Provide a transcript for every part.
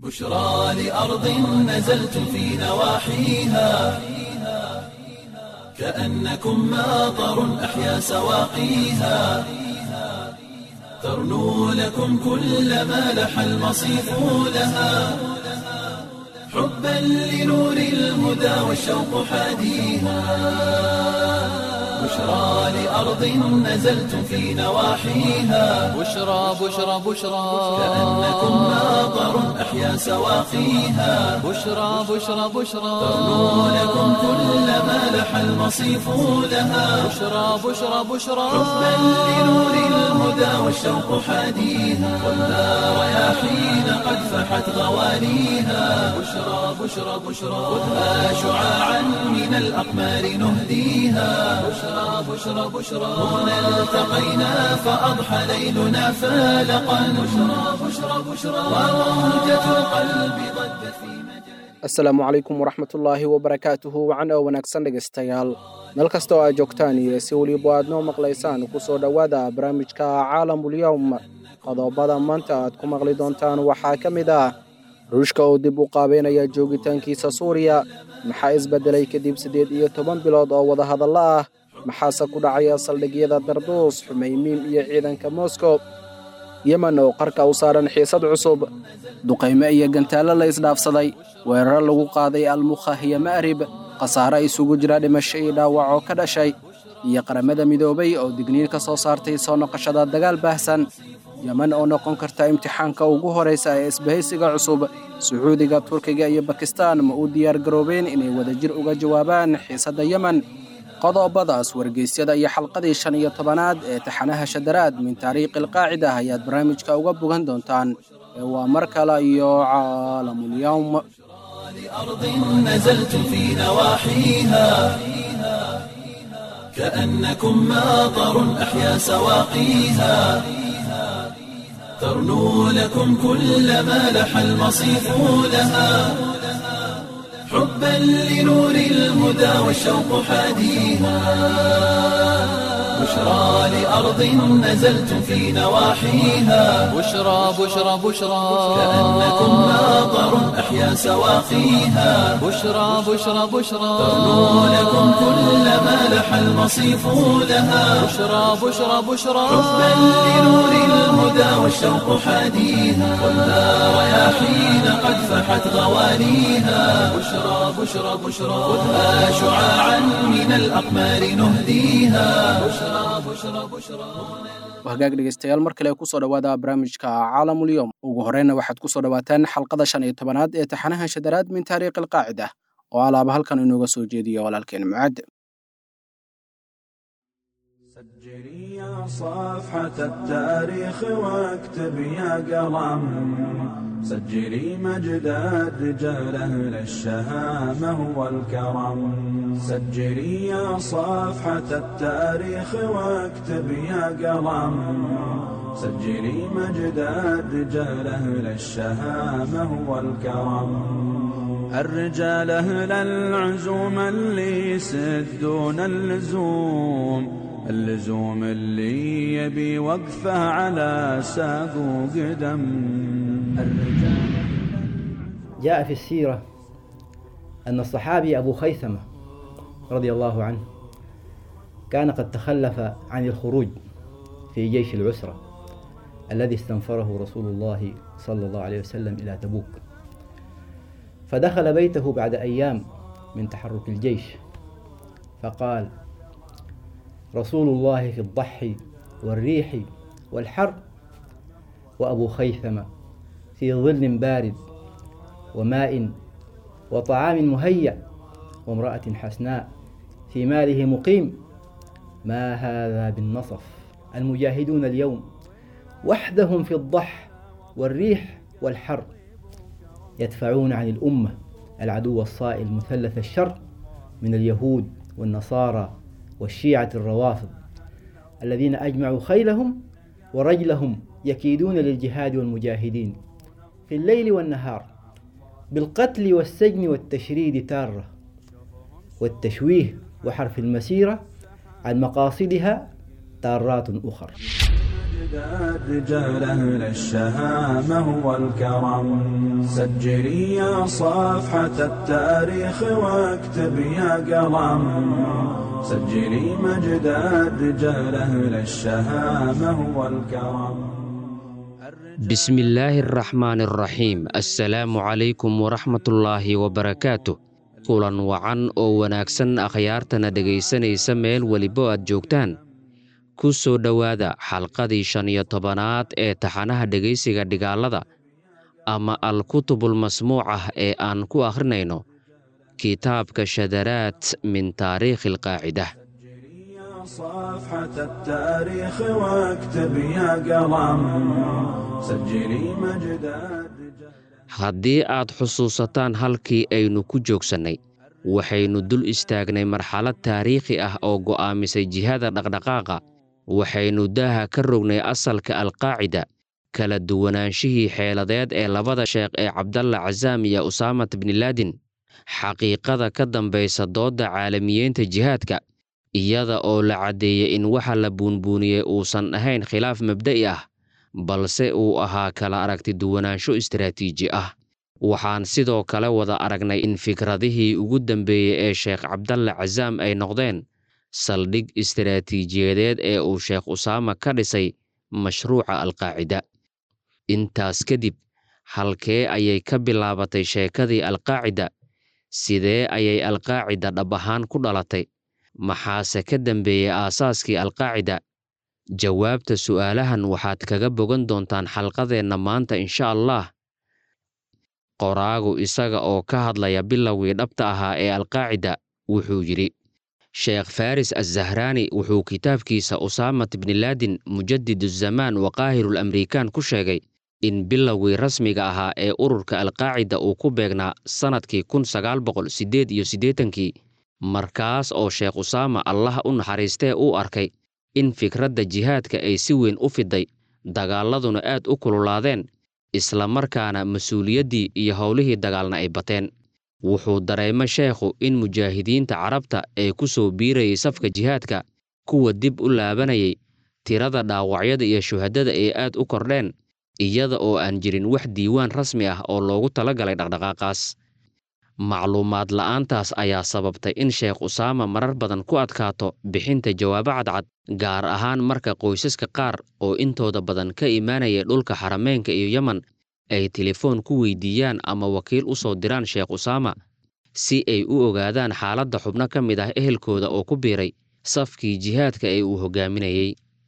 بشرى لأرض نزلت في نواحيها كأنكم ماطر أحيا سواقيها ترنو لكم كل ما لح المصيف لها حبا لنور الهدى والشوق حاديها بشرى لأرض نزلت في نواحيها بشرى بشرى بشرى كأنكم ماطر أحيا سواقيها بشرى بشرى بشرى ترنو لكم كل ما لح المصيف لها بشرى بشرى بشرى حبا لنور الهدى والشوق حاديها والنار رياحين قد فحت غوانيها بشرى بشرى بشرى خذها شعاعا من الأقمار نهديها بشرى بشرى بشرى هنا التقينا فأضحى ليلنا فالقا بشرى بشرى بشرى وموجة القلب ضجت في مجال asalaamu calaykum waraxmatullaahi wabarakaatuhu wacan oo wanaagsan dhegaystayaal meel kasta oo aad joogtaan iyo si weliba aad noo maqlaysaan ku soo dhowaada barnaamijka caalamulyowm qodobada maanta aad ku maqli doontaan waxaa ka mid ah ruushka oo dib u qaabeynaya joogitaankiisa suuriya maxaa isbeddelay kadib siddeed iyo toban bilood oo wadahadallo ah maxaase ku dhacaya saldhigyada darduus xumeymiim iyo ciidanka moskow yemen oo qarka u saaran xiisad cusub duqayme iyo gantaallo la isdhaafsaday weeraro lagu qaaday almukhah iyo ma'rib khasaare isugu jira dhimasho iyo dhaawac oo ka dhashay iyo qaramada midoobay oo digniin ka soo saartay soo noqoshada dagaal baahsan yemen oo noqon karta imtixaanka ugu horraysa ee isbahaysiga cusub sacuudiga turkiga iyo bakistaan ma u diyaar garoobeen inay wadajir uga jawaabaan xiisadda yemen qodobadaas wargeysyada iyo xalqadii shan iyo tobanaad ee taxanaha shadaraad min taariikhi alqaacida ayaad barnaamijka uga bogan doontaan ee waa mar kale iyo caalamulyowm لأرض نزلت في نواحيها كأنكم ماطر أحيا سواقيها ترنو لكم كل ما لح المصيف لها حبا لنور الهدى والشوق حاديها بشرى لأرض نزلت في نواحيها بشرى بشرى بشرى كأنكم ماطر أحيا سواقيها بشرى بشرى بشرى ترنو لكم كل ما لح المصيف لها بشرى بشرى بشرى حبا لنور الهدى والشوق حاديها والنار رياحين قد فحت غوانيها بشرى بشرى بشرى خذها شعاعا من الأقمار نهديها بشرى بشرى بشرى hagaag dhegeystayaal mar kale kusoo dhowaada barnaamijka caalamulyowm ugu horeyna waxaad kusoo dhowaataan xalqada shan iyo tobanaad ee taxanaha shadaraad min taariikhi alqaacida oo alaaba halkan inooga soo jeediyo walaalkeen mucaad سجلي يا صفحة التاريخ واكتب يا قلم سجلي مجد الرجال أهل الشهامة والكرم سجلي يا صفحة التاريخ واكتب يا قلم سجلي مجد الرجال أهل الشهامة والكرم الرجال أهل العزوم اللي يسدون اللزوم اللزوم اللي يبي وقفه على ساق وقدم الرجال جاء في السيرة أن الصحابي أبو خيثمة رضي الله عنه كان قد تخلف عن الخروج في جيش العسرة الذي استنفره رسول الله صلى الله عليه وسلم إلى تبوك فدخل بيته بعد أيام من تحرك الجيش فقال رسول الله في الضحي والريح والحر وأبو خيثمة في ظل بارد وماء وطعام مهيأ وامرأة حسناء في ماله مقيم ما هذا بالنصف المجاهدون اليوم وحدهم في الضح والريح والحر يدفعون عن الأمة العدو الصائل مثلث الشر من اليهود والنصارى والشيعة الروافض الذين أجمعوا خيلهم ورجلهم يكيدون للجهاد والمجاهدين في الليل والنهار بالقتل والسجن والتشريد تارة والتشويه وحرف المسيرة عن مقاصدها تارات أخر مجد رجال أهل الشهامة والكرم سجلي يا صفحة التاريخ واكتب يا قلم سجلي مجد الرجال أهل الشهامة والكرم بسم الله الرحمن الرحيم السلام عليكم ورحمة الله وبركاته kulan wacan oo wanaagsan akhyaartana dhegaysanaysa meel weliba aad joogtaan ku soo dhowaada xalqadii shan iyo tobanaad ee taxanaha dhegaysiga dhigaalada ama al-kutubul masmuucah ee aan ku akhrinayno kitaabka shadaraad min taariikhi alqaacidah يا صفحة التاريخ واكتب يا قلم سجلي مجد الرجال haddii aad xusuusataan halkii aynu ku joogsannay waxaynu dul istaagnay marxalad taariikhi ah oo go'aamisay jihada dhaqdhaqaaqa waxaynu daaha ka rognay asalka alqaacida kala duwanaanshihii xeeladeed ee labada sheekh ee cabdalla casaam iyo usaamat bnilaadin xaqiiqada ka dambaysa doodda caalamiyeynta jihaadka iyada oo la caddeeyey in waxa la buunbuuniyey uusan ahayn khilaaf mabda'i ah balse uu ahaa kala aragti duwanaansho istaraatiiji ah waxaan sidoo kale wada aragnay in fikradihii ugu dambeeyey ee sheekh cabdalle casaam ay noqdeen saldhig istaraatiijiyadeed ee uu sheekh usaama ka dhisay mashruuca alqaacida intaas kadib halkee ayay ka bilaabatay sheekadii alqaacida sidee ayay alqaacida dhab ahaan ku dhalatay maxaase ka dambeeyey aasaaskii alqaacida jawaabta su'aalahan waxaad kaga bogan doontaan xalqadeenna maanta insha allah qoraagu isaga oo ka hadlaya bilowgii dhabta ahaa ee alqaacida wuxuu yidhi sheekh faris azahraani wuxuu kitaabkiisa usaamat bnilaadin mujadid zamaan wa qaahirul amrikaan ku sheegay in bilowgii rasmiga ahaa ee ururka alqaacida uu ku beegnaa sannadkii kun sagaal boqol siddeed iyo siddeetankii markaas oo sheekh usaama allah u naxariistee uu arkay in fikradda jihaadka ay si weyn u fiday dagaaladuna aad u kululaadeen isla markaana mas-uuliyaddii iyo howlihii dagaalna ay bateen wuxuu dareemo sheekhu in mujaahidiinta carabta ee ku soo biirayay safka jihaadka kuwa dib u laabanayay tirada dhaawacyada iyo shuhadada ay aad u kordheen iyada oo aan jirin wax diiwaan rasmi ah oo loogu talagalay dhaqdhaqaaqaas macluumaad la'aantaas ayaa sababtay in sheekh usaama marar badan ku adkaato bixinta jawaabo cadcad gaar ahaan marka qoysaska qaar oo intooda badan ka imaanaya dhulka xarameynka iyo yemen ay telefoon ku weydiiyaan ama wakiil u soo diraan sheekh usaama si ay u ogaadaan xaaladda xubno ka mid ah ehelkooda oo ku biiray safkii jihaadka ee uu hogaaminayey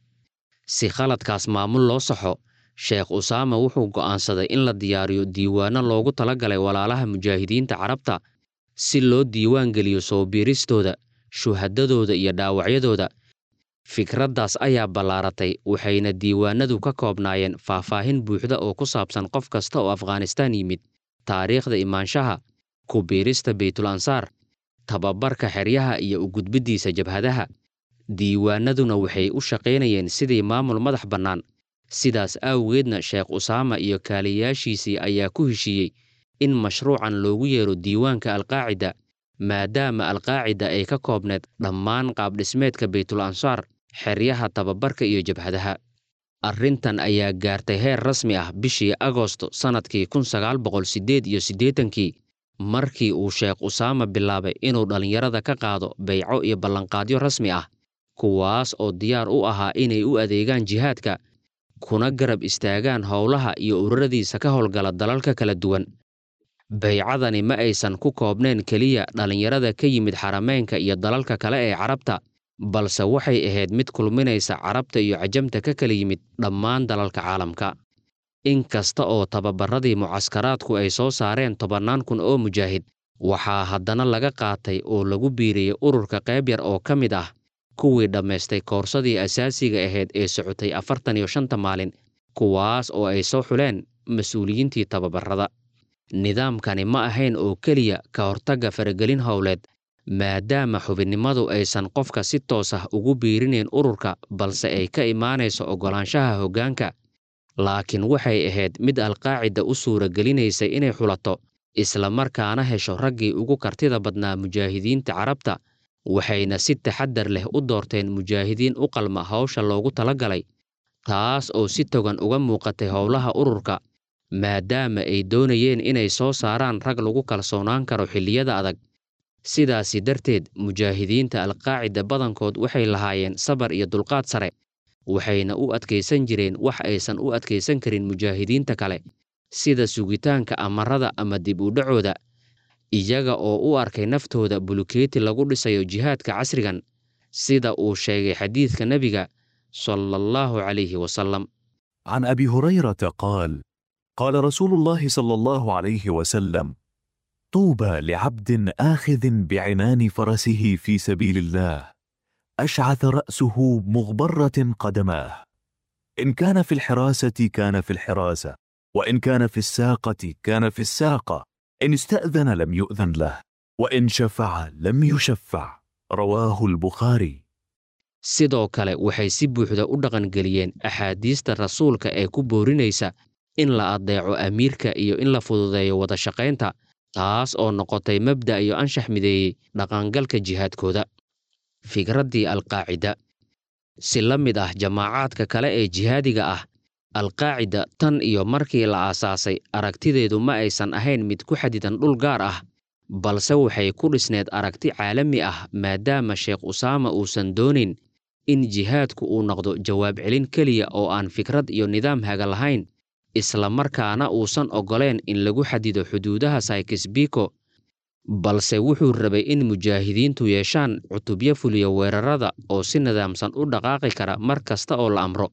si khaladkaas maamul loo saxo sheekh usaama wuxuu go'aansaday in la diyaariyo diiwaanno loogu talagalay walaalaha mujaahidiinta carabta si loo diiwaan geliyo soo biiristooda shuhadadooda iyo dhaawacyadooda fikraddaas ayaa ballaaratay waxayna diiwaanadu ka koobnaayeen faahfaahin buuxda oo ku saabsan qof kasta oo afghanistaan yimid taariikhda imaanshaha ku biirista beytul ansaar tababarka xeryaha iyo u gudbiddiisa jabhadaha diiwaanaduna waxay u shaqaynayeen sidii maamul madax bannaan sidaas awgeedna sheekh usaama iyo kaaliyayaashiisii ayaa ku heshiiyey in mashruucan loogu yeero diiwaanka alqaacida maadaama alqaacida ay ka koobneed dhammaan qaabdhismeedka beytul ansaar xeryaha tababarka iyo jabhadaha arrintan ayaa gaartay heer rasmi ah bishii agosto sannadkii kun sagaal boqol siddeed iyo siddeetankii markii uu sheekh usaama bilaabay inuu dhallinyarada ka qaado beyco iyo ballanqaadyo rasmi ah kuwaas oo diyaar u ahaa inay u adeegaan jihaadka kuna garab istaagaan howlaha iyo ururadiisa ka howlgala dalalka kala duwan baycadani ma aysan ku koobnayn keliya dhallinyarada ka yimid xarameynka iyo dalalka kale ee carabta balse waxay ahayd mid kulminaysa carabta iyo cajamta ka kala yimid dhammaan dalalka caalamka in kasta oo tababarradii mucaskaraadku ay soo saareen tobannaan kun oo mujaahid waxaa haddana laga qaatay oo lagu biiriyey ururka qayb yar oo ka mid ah kuwii dhammaystay koorsadii asaasiga ahayd ee socotay afartan iyo shanta maalin kuwaas oo ay soo xuleen mas-uuliyiintii tababarrada nidaamkani ma ahayn oo keliya ka hortagga faragelin howleed maadaama xubinnimadu aysan qofka si toos ah ugu biirinayn ururka balse ay ka imaanayso oggolaanshaha hoggaanka laakiin waxay ahayd mid alqaacida u suuragelinaysay inay xulato isla markaana hesho raggii ugu kartida badnaa mujaahidiinta carabta waxayna si taxaddar leh u doorteen mujaahidiin u qalma hawsha loogu talagalay taas oo si togan uga muuqatay howlaha ururka maadaama ay doonayeen inay soo saaraan rag lagu kalsoonaan karo xilliyada adag sidaasi darteed mujaahidiinta alqaacida badankood waxay lahaayeen sabar iyo dulqaad sare waxayna u adkaysan jireen wax aysan u adkaysan karin mujaahidiinta kale sida sugitaanka amarada ama dib u dhacooda iyaga oo u arkay naftooda bulukeeti lagu dhisayo jihaadka casrigan sida uu sheegay xadiidka nebiga sala allahu calayhi wasalam عن ابي هريره قال قال رسول الله صلى الله عليه وسلم طوبى لعبد اخذ بعنان فرسه في سبيل الله اشعث راسه مغبره قدماه ان كان في الحراسه كان في الحراسه وان كان في الساقه كان في الساقه ان استاذن لم يؤذن له وان شفع لم يشفع رواه البخاري sidoo kale waxay si buuxda u dhaqangeliyeen axaadiista rasuulka ee ku boorinaysa in la addeeco amiirka iyo in la fududeeyo wada shaqaynta taas oo noqotay mabda' iyo anshax mideeyey dhaqangalka jihaadkooda fikraddii alqaacida si la mid ah jamaacaadka kale ee jihaadiga ah alqaacida tan iyo markii la aasaasay aragtideedu ma aysan ahayn mid ku xadidan dhul gaar ah balse waxay ku dhisneed aragti caalami ah maadaama sheekh usaama uusan doonin in jihaadku uu noqdo jawaab celin keliya oo aan fikrad iyo nidaam haga lahayn isla markaana uusan oggoleen in lagu xadido xuduudaha saykisbiko balse wuxuu rabay in mujaahidiintu yeeshaan cutubyo fuliya weerarada oo si nidaamsan u dhaqaaqi kara mar kasta oo la amro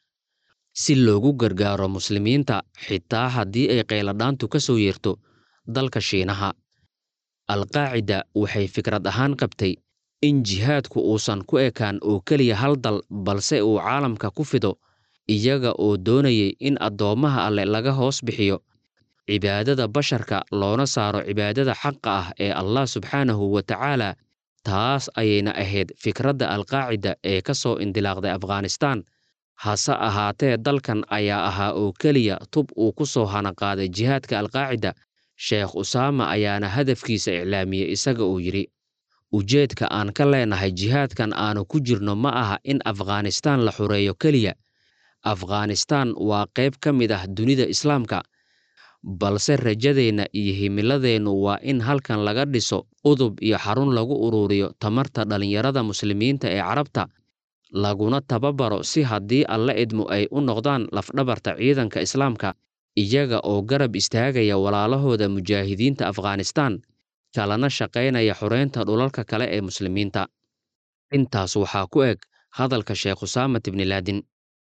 si loogu gargaaro muslimiinta xitaa haddii ay qayladhaantu ka soo yeerto dalka shiinaha alqaacida waxay fikrad ahaan qabtay in jihaadku uusan ku ekaan oo keliya hal dal balse uu caalamka ku fido iyaga oo doonayay in addoommaha alle laga hoos bixiyo cibaadada basharka loona saaro cibaadada xaqa ah ee allah subxaanahu wa tacaala taas ayayna ahayd fikradda alqaacida ee ka soo indilaaqday afghanistaan hase ahaatee dalkan ayaa ahaa oo keliya tub uu ku soo hanaqaaday jihaadka alqaacida sheekh usaama ayaana hadafkiisa iclaamiyey isaga uu yidhi ujeedka aan ka leenahay jihaadkan aanu ku jirno ma aha in afghanistaan la xureeyo keliya afghanistaan waa qayb ka mid ah dunida islaamka balse rajadeenna iyo himiladeennu waa in halkan laga dhiso udub iyo xarun lagu ururiyo tamarta dhallinyarada muslimiinta ee carabta laguna tababaro si haddii alla idmu ay u noqdaan lafdhabarta ciidanka islaamka iyaga oo garab istaagaya walaalahooda mujaahidiinta afghanistaan kalana shaqaynaya xureynta dhulalka kale ee muslimiinta intaas waxaa ku eg hadalka sheekh usaamat ibnilaadin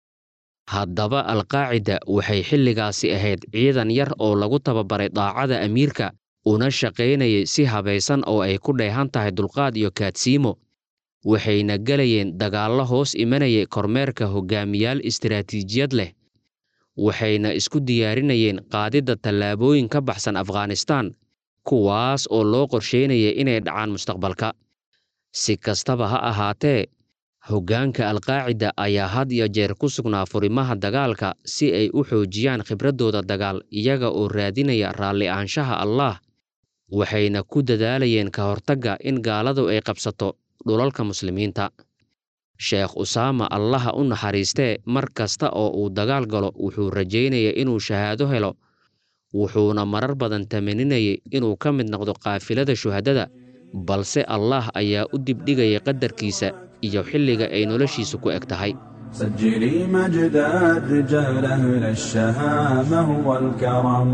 haddaba alqaacida waxay xilligaasi ahayd ciidan yar oo lagu tababaray daacada amiirka una shaqaynayay si habaysan oo ay ku dheehan tahay dulqaad iyo kaadsiimo waxayna gelayeen dagaallo hoos imanayay kormeerka hogaamiyaal istiraatiijiyad leh waxayna isku diyaarinayeen qaadidda tallaabooyin ka baxsan afghanistaan kuwaas oo loo qorsheynaya inay dhacaan mustaqbalka si kastaba ha ahaatee hoggaanka alqaacida ayaa had iyo jeer ku sugnaa furimaha dagaalka si ay u xoojiyaan khibraddooda dagaal iyaga oo raadinaya raalli aanshaha allaah waxayna ku dadaalayeen ka hortagga in gaaladu ay qabsato dhulalka muslimiinta sheekh usaama allaha u naxariistee mar kasta oo uu dagaal galo wuxuu rajaynaya inuu shahaado helo wuxuuna marar badan tamaninayay inuu ka mid noqdo qaafilada shuhadada balse allaah ayaa u dibdhigaya qadarkiisa iyo xilliga ay noloshiisu ku eg tahay سجلي مجد الرجال أهل الشهامة والكرم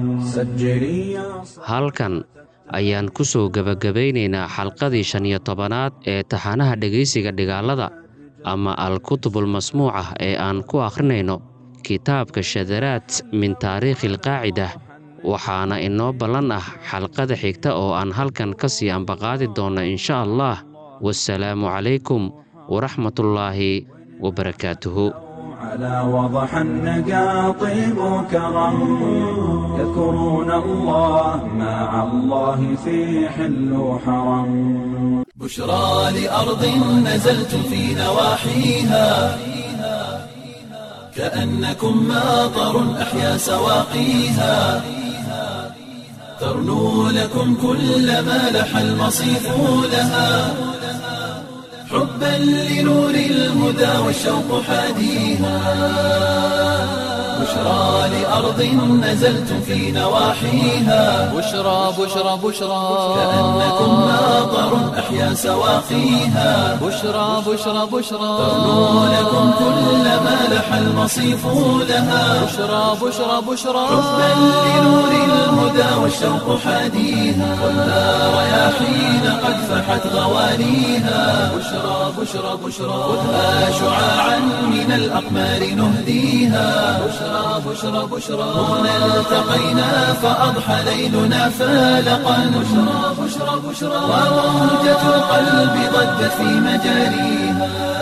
سجلي يا halkan ayaan ku soo gebagabaynaynaa xalqadii shan iyo tobanaad ee taxanaha dhegaysiga dhigaalada ama al-kutubul masmuucah ee aan ku akhrinayno kitaabka shadaraad min taariikhi alqaacidah waxaana inoo ballan ah xalqada xigta oo aan halkan ka sii ambaqaadi doonno insha allah wasalaamu calaykum waraxmatullaahi wabarakaatuhu على وضح النقا طيب وكرم يذكرون الله مع الله في حل وحرم بشرى لأرض نزلتم في نواحيها كأنكم ماطر أحيا سواقيها ترنو لكم كل ما لح المصيف لها حبا لنور الهدى والشوق حاديها بشرى لأرض نزلتم في نواحيها بشرى بشرى بشرى كأنكم ماطر أحيا سواقيها بشرى بشرى بشرى ترنو لكم كل ما لح المصيف لها بشرى بشرى بشرى حبا لنور الهدى والشوق حاديها ولا رياحين قد فحت غوانيها بشرى بشرى بشرى خذها شعاعا من الأقمار نهديها بشرى بشرى بشرى هنا التقينا فأضحى ليلنا فالقا بشرى بشرى بشرى وموجة القلب ضجت في مجاريها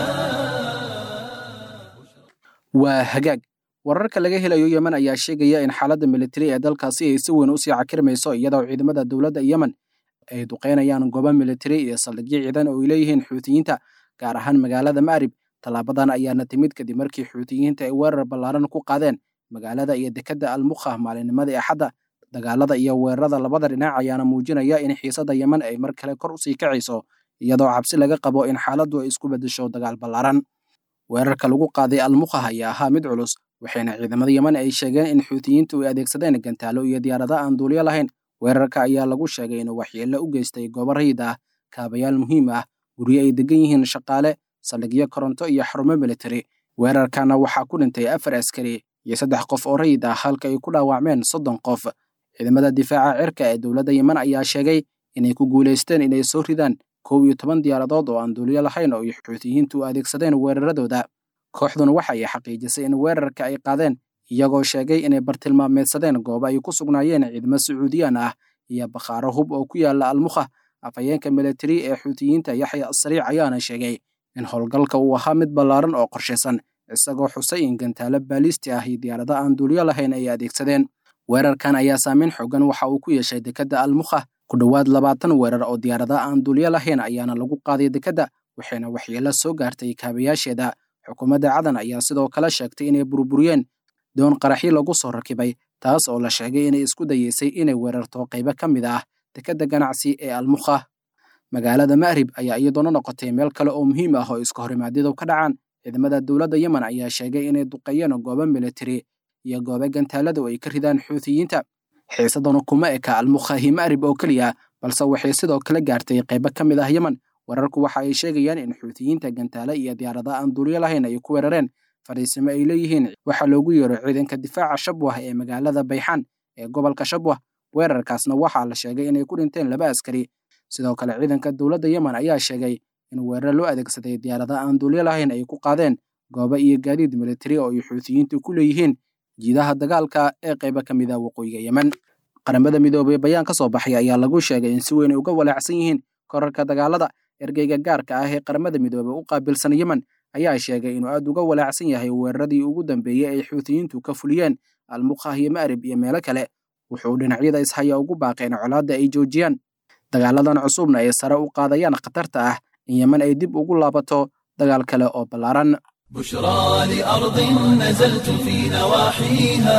waa hagaag wararka laga helayo yemen ayaa sheegaya in xaaladda militari ee dalkaasi ay si weyn u sii cakirmayso iyadoo ciidamada dowladda yemen ay duqeynayaan goobo militari iyo saldhigyo ciidan oo ay leeyihiin xuutiyiinta gaar ahaan magaalada ma'rib tallaabadan ayaana timid kadib markii xuutiyiinta ay weerar ballaaran ku qaadeen magaalada iyo dekedda almukha maalinnimadii axadda dagaalada iyo weerarada labada dhinac ayaana muujinaya in xiisadda yemen ay mar kale kor usii kacayso iyadoo cabsi laga qabo in xaaladdu ay isku beddesho dagaal ballaaran weerarka lagu qaaday almukhah ayaa ahaa mid culus waxayna ciidamada yemen ay sheegeen in xuutiyiintu ay adeegsadeen gantaalo iyo diyaarada aan duuliyo lahayn weerarka ayaa lagu sheegay inuu waxyeello u geystay goobo rayid ah kaabayaal muhiim ah guryo ay degan yihiin shaqaale saldhigyo koronto iyo xarumo militari weerarkana waxaa ku dhintay afar askari iyo saddex qof oo rayid ah halka ay ku dhaawacmeen soddon qof ciidamada difaaca cirka ee dowladda yemen ayaa sheegay inay ku guulaysteen inay soo ridaan kow iyo toban diyaaradood oo aan duuliyo lahayn oo ay xuutiyiintu u adeegsadeen weeraradooda kooxduna waxa ay xaqiijisay in weerarka ay qaadeen iyagoo sheegay inay bartilmaameedsadeen goobo ay ku sugnaayeen ciidamo sacuudiyaan ah iyo bakhaaro hub oo ku yaala almukha afhayeenka militari ee xuutiyiinta yaxya asariic ayaana sheegay in howlgalka uu ahaa mid ballaaran oo qorshaysan isagoo xusay in gantaalo baalisti ah iyo diyaarado aan duuliyo lahayn ay adeegsadeen weerarkan ayaa saameyn xoogan waxa uu ku yeeshay dekedda almukha ku dhowaad labaatan weerar oo diyaarada aan duuliyo lahayn ayaana lagu qaaday dekedda waxayna waxyeello soo gaartay kaabayaasheeda xukuumadda cadan ayaa sidoo kale sheegtay inay burburiyeen doon qaraxyo lagu soo rakibay taas oo la sheegay inay isku dayeysay inay weerarto qaybo ka mid ah dekedda ganacsi ee almukha magaalada ma'rib ayaa iyadoona noqotay meel kale oo muhiim ah oo iska horimaadyadu ka dhacaan ciidamada dowladda yemen ayaa sheegay inay duqeeyeen goobo militari iyo goobo gantaaladu ay ka ridaan xuutiyiinta xiisadanu kuma eka almukha iyo ma'rib oo keliya balse waxay sidoo kale gaartay qaybo ka mid ah yemen wararku waxa ay sheegayaan in xuutiyiinta gantaale iyo diyaarada aan duuliyo lahayn ay ku weerareen fariisimo ay leeyihiin waxaa loogu yeero ciidanka difaaca shabwah ee magaalada bayxaan ee gobolka shabwah weerarkaasna waxaa la sheegay inay ku dhinteen laba askari sidoo kale ciidanka dowladda yemen ayaa sheegay in weerar loo adeegsaday diyaarada aan duuliyo lahayn ay ku qaadeen goobo iyo gaadiid militari oo ay xuutiyiintu ku leeyihiin jiidaha dagaalka ee qaybo ka mid ah waqooyiga yemen qaramada midoobay bayaan ka soo baxay ayaa lagu sheegay in si weyn ay uga walaacsan yihiin korarka dagaalada ergeyga gaarka ah ee qaramada midoobey u qaabilsan yemen ayaa sheegay inuu aad uga walaacsan yahay weeraradii ugu dambeeyey ay xuutiyiintu ka fuliyeen almukhah iyo ma'rib iyo meelo kale wuxuu dhinacyada ishaya ugu baaqeen colaadda ay joojiyaan dagaaladan cusubna ay sare u qaadayaan khatarta ah in yemen ay dib ugu laabato dagaal kale oo ballaaran بشرى لأرض نزلتم في نواحيها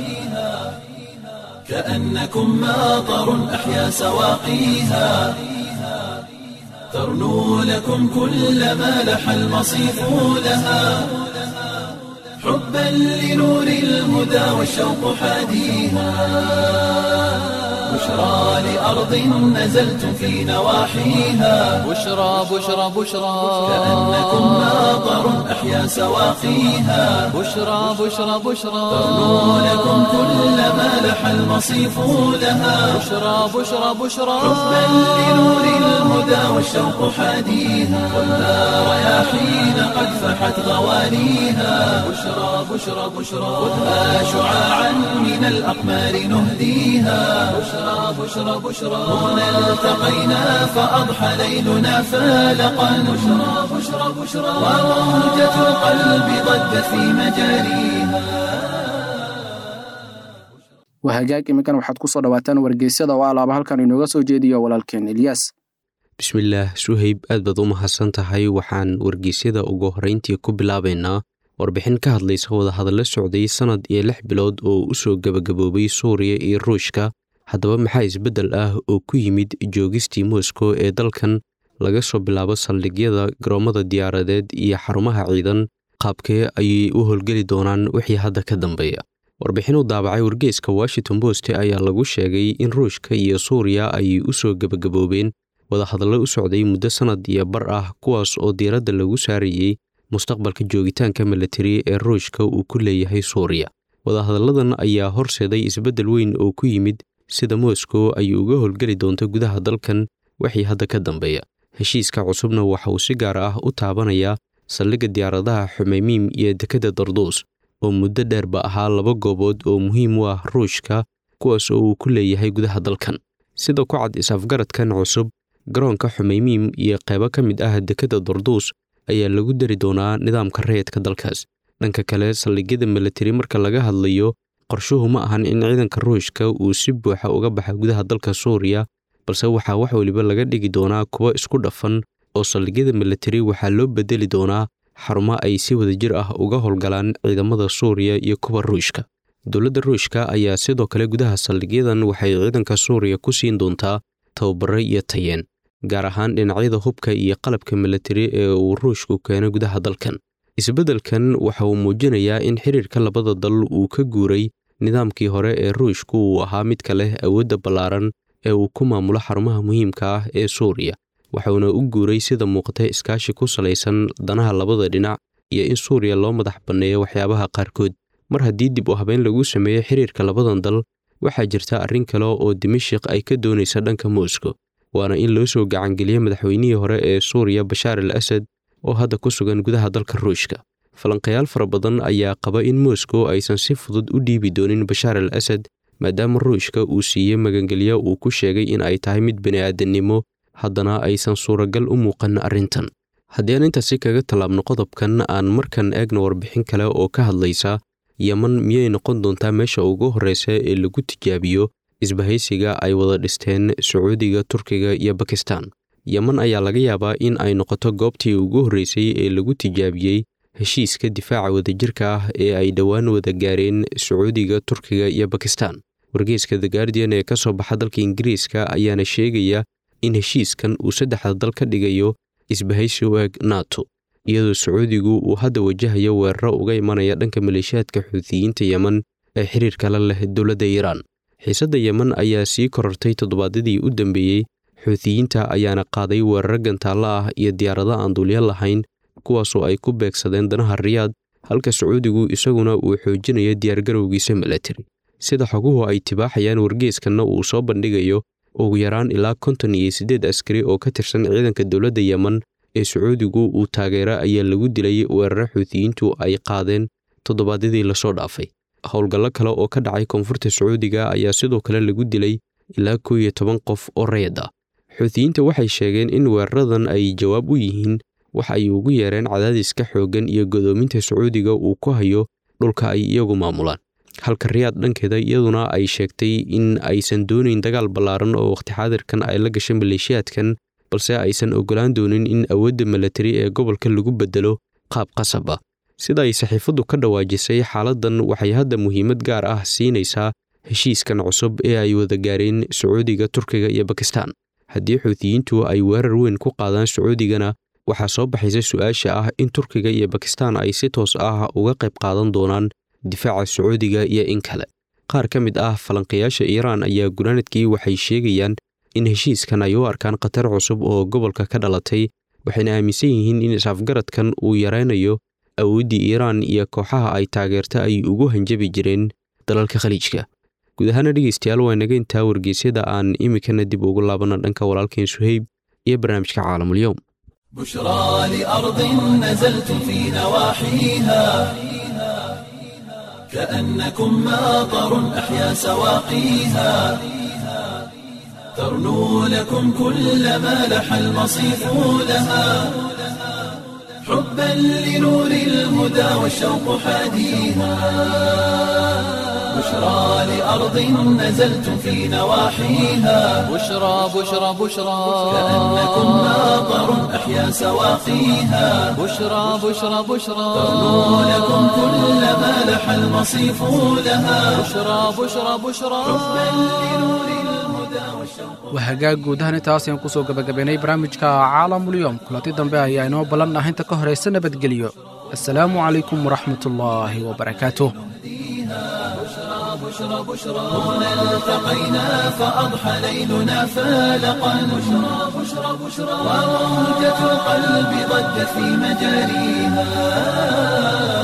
كأنكم ماطر أحيا سواقيها ترنو لكم كل ما لح المصيف لها حبا لنور الهدى والشوق حاديها بشرى لأرض نزلتم في نواحيها بشرى بشرى بشرى كأنكم ماطر أحيا سواقيها بشرى بشرى بشرى ترنو لكم كل ما لح المصيف لها بشرى بشرى بشرى حبا لنور الهدى والشوق حاديها ولا رياحين قد فحت غوانيها بشرى بشرى بشرى خذها شعاعا من الأقمار نهديها بشرى بشرى بشرى هنا التقينا فأضحى ليلنا فالقا بشرى بشرى بشرى وموجة القلب ضجت في مجاريها waa hagaag iminkan waxaad ku soo dhawaataan wargeysyada oo alaaba halkan inooga soo jeediyo walaalkeen elyaas bismillaah suhayb aad baad u mahadsan tahay waxaan wargeysyada ugu horrayntii ku bilaabaynaa warbixin ka hadlaysa wadahadallo socday sannad iyo lix bilood oo u soo gebagaboobay suuriya iyo ruushka haddaba maxaa isbeddel ah oo ku yimid joogistii moscow ee dalkan laga soo bilaabo saldhigyada garoommada diyaaradeed iyo xarumaha ciidan qaabkee ayay u howlgeli doonaan wixii hadda ka dambeeya warbixin u daabacay wargeyska washington post ayaa lagu sheegay in ruushka iyo suuriya ay u soo gebagaboobeen wadahadallo u socday muddo sannad iyo bar ah kuwaas oo diiradda lagu saarayey mustaqbalka joogitaanka milatari ee ruushka uu ku leeyahay suuriya wadahadalladan ayaa horseeday isbeddel weyn oo ku yimid sida moscow ay uga howlgeli doonto gudaha dalkan wixii hadda ka dambeeya heshiiska cusubna waxa uu si gaar ah u taabanayaa saldhigga diyaaradaha xumeymiim iyo dekedda darduus oo muddo dheerba ahaa laba goobood oo muhiim u ah ruushka kuwaas oo uu ku leeyahay gudaha dalkan sida ku cad is-afgaradkan cusub garoonka xumeymiim iyo qaybo ka mid ah dekedda darduus ayaa lagu dari doonaa nidaamka rayidka dalkaas dhanka kale saldhigyada milatari marka laga hadlayo qorshuhu ma ahan in ciidanka ruushka uu si buuxa uga baxa gudaha dalka suuriya balse waxaa wax weliba laga dhigi doonaa kuwo isku dhafan oo saldhigyada milatari waxaa loo bedeli doonaa xarumo ay si wadajir ah uga howlgalaan ciidamada suuriya iyo kuwa ruushka dowladda ruushka ayaa sidoo kale gudaha saldhigyadan waxay ciidanka suuriya ku siin doontaa tababaro iyo tayeen gaar ahaan dhinacyada hubka iyo qalabka milatari ee uu ruushku keeno gudaha dalkan isbeddelkan waxa uu muujinayaa in xiriirka labada dal uu ka guuray nidaamkii hore ee ruushku uu ahaa midka leh awoodda ballaaran ee uu ku maamulo xarumaha muhiimka ah ee suuriya waxuuna u guuray sida muuqata iskaashi ku salaysan danaha labada dhinac iyo in suuriya loo madax banneeyo waxyaabaha qaarkood mar haddii dib u habeyn lagu sameeyo xiriirka labadan dal waxaa jirta arrin kale oo dimashik ay ka doonaysa dhanka moscow waana in loo soo gacangeliyo madaxweynihii hore ee suuriya bashaar al asad oo hadda ku sugan gudaha dalka ruushka falanqayaal fara badan ayaa qaba in moscow aysan si fudud u dhiibi doonin bashaar al asad maadaama ruushka uu siiyey magangelyo uu ku sheegay in ay tahay mid bini'aadannimo haddana aysan suuragal u muuqan arrintan haddii aan intaasi kaga tallaabno qodobkan aan markan eegno warbixin kale oo ka hadlaysa yeman miyay noqon doontaa meesha ugu horreysa ee lagu tijaabiyo isbahaysiga ay wada dhisteen sacuudiga turkiga iyo bakistan yeman ayaa laga yaabaa in ay noqoto goobtii ugu horreysay ee lagu tijaabiyey heshiiska difaaca wadajirka ah ee ay dhowaan wada gaareen sacuudiga turkiga iyo bakistan wargeyska the guardian ee ka soo baxa dalka ingiriiska ayaana sheegaya in heshiiskan uu saddexda dal ka dhigayo isbahaysi u eg nato iyadoo sacuudigu uu hadda wajahayo weeraro uga imanaya dhanka maleeshiyaadka xuutiyiinta yeman ee xiriirka la leh dowladda iiraan xiisadda yeman ayaa sii korortay toddobaadyadii u dambeeyey xuutiyiinta ayaana qaaday weeraro gantaallo ah iyo diyaarado aan duulyo lahayn kuwaasoo ay ku beegsadeen danaha riyaad halka sacuudigu isaguna uu xoojinayo diyaargarowgiisa milatari sida xoguhu ay tibaaxayaan wargeeskanna uu soo bandhigayo ugu yaraan ilaa konton iyo siddeed askari oo ka tirsan ciidanka dowladda yeman ee sacuudigu uu taageero ayaa lagu dilay weeraro xuutiyiintu ay qaadeen toddobaadyadii lasoo dhaafay howlgallo kale oo ka dhacay koonfurta sacuudiga ayaa sidoo kale lagu dilay ilaa kow iyo toban qof oo rayad ah xuutiyiinta waxay sheegeen in weeraradan ay jawaab u yihiin waxa ay ugu yeereen cadaadiska xooggan iyo godoominta sacuudiga uu ku hayo dhulka ay iyagu maamulaan halka riyaad dhankeeda iyaduna ay sheegtay in aysan doonayn dagaal ballaaran oo wakhti xaadirkan ay la gashay maleeshiyaadkan balse aysan oggolaan doonin in awoodda milatari ee gobolka lagu beddelo qaab qasab ah sida ay saxiifaddu ka dhawaajisay xaaladdan waxay hadda muhiimad gaar ah siinaysaa heshiiskan cusub ee ay wada gaareen sacuudiga turkiga iyo bakistan haddii xuutiyiintu ay weerar weyn ku qaadaan sacuudigana waxaa soo baxaysa su-aasha ah in turkiga iyo bakistan ay si toos ah uga qayb qaadan doonaan difaaca sacuudiga iyo in kale qaar ka mid ah falanqayaasha iiraan ayaa gunaanadkii waxay sheegayaan in heshiiskan ay u arkaan khatar cusub oo gobolka ka dhalatay waxayna aaminsan yihiin in is-afgaradkan uu yaraynayo awooddii iiraan iyo kooxaha ay taageerta ay ugu hanjabi jireen dalalka khaliijka guud ahaana dhegeystayaal waa naga intaa wargeysyada aan iminkana dib ugu laabana dhanka walaalkeen suheyb iyo barnaamijka caalamulyoom بشرى لأرض نزلت في نواحيها كأنكم ماطر أحيا سواقيها ترنو لكم كل ما لح المصيف لها حبا لنور الهدى والشوق حاديها بشرى لأرض نزلت في نواحيها بشرى بشرى بشرى كأنكم ماطر أحيا سواقيها بشرى بشرى بشرى ترنو لكم كل ما لح المصيف لها بشرى بشرى بشرى حبا لنور الهدى والشوق waa hagaag guudahan intaas ayaan kusoo gabagabaynay barnaamijka caalamulyoom kulanti dambe ayaa inoo ballan ah inta ka horaysa nabadgelyo assalaamu calaykum waraxmat ullaahi wabarakaatuh التقينا فأضحى ليلنا فالقا بشرى بشرى بشرى وموجة القلب ضجت في مجاريها